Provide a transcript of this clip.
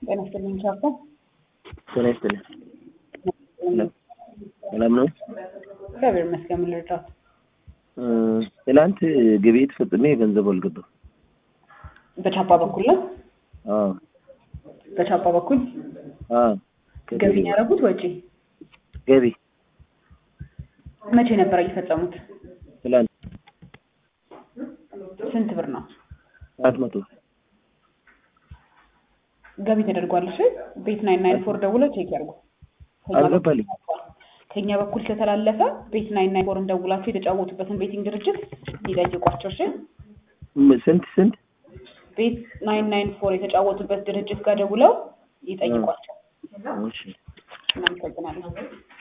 ጤና ይስጥልኝ ቻርታ ጤና ይስጥልኝ። ሰላም ነው? እግዚአብሔር ይመስገን። ምን ልርዳት? እ ትናንት ግብይት ፈጽሜ ገንዘብ አልገባም። በቻፓ በኩል ነው። አዎ በቻፓ በኩል አዎ ገቢ ነው ያደረጉት ወጪ? ገቢ መቼ ነበር እየፈጸሙት? ትላንት ስንት ብር ነው አራት መቶ ገቢ ተደርጓል? እሺ ቤት ናይን ናይን ፎር ደውለው ቼክ ያድርጉ። ከኛ አልገባልኝ። ከኛ በኩል ስለተላለፈ ቤት ናይን ናይን ፎርን ደውላችሁ የተጫወቱበትን ቤቲንግ ድርጅት ይጠይቋቸው። እሺ ም- ስንት ስንት ቤት ናይን ናይን ፎር የተጫወቱበት ድርጅት ጋር ደውለው ይጠይቋቸው። እሺ እናመሰግናለን።